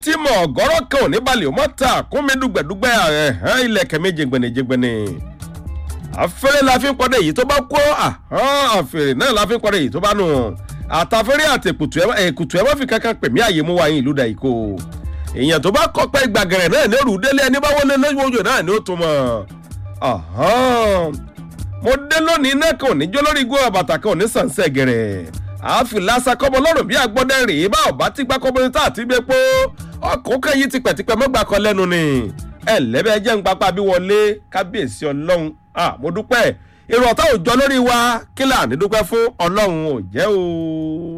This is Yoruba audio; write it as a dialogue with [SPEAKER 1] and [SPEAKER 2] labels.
[SPEAKER 1] tí mọ̀ ọ̀gọ́rọ̀ kan ò ní balẹ̀ ó mọ̀ ta kún mi dùgbẹ̀dùgbẹ̀ ẹ̀hán ilẹ̀kẹ̀ mi jẹgbẹ̀nìjẹgbẹ̀nì àfẹ́rẹ́ la fi ń pọ́dẹ̀ èyí tó bá kó àfẹ́rẹ́ náà la fi ń pọ́dẹ̀ èyí tó bá nù àtàfẹ́rẹ́ àti èkùtù ẹ̀ má fi kankan pè mí àyè mú wa yín ìlú dà ìkó èèyàn tó bá kọ́ pẹ́ gbàgẹ̀rẹ̀ náà ní òrù délé ẹni bá wọlé lójú náà ní ó tún mọ̀ mo dé lónìí náà kò ní jó lórí igbó àbàtà kan ò ní sànsẹ́ gẹ̀rẹ̀ àáfin lásà kọ́mọ lọ́rùn bí agbọ́dẹ́ rèé bá ọ̀bá tí gbá kọ́mọ tá àti gbé pó ọkùnrin yìí tipẹ́tipẹ́ mọ́gbà kan lẹ́nu ni ẹ lẹ́bẹ̀ẹ́ jẹ́ ń papá bí wọlé kábíyèsí ọlọ́run mo dúpẹ́ èrò ọ̀tá òjọ lórí wa kí là ní dúpẹ́ fún ọlọ́run ò jẹ́ o.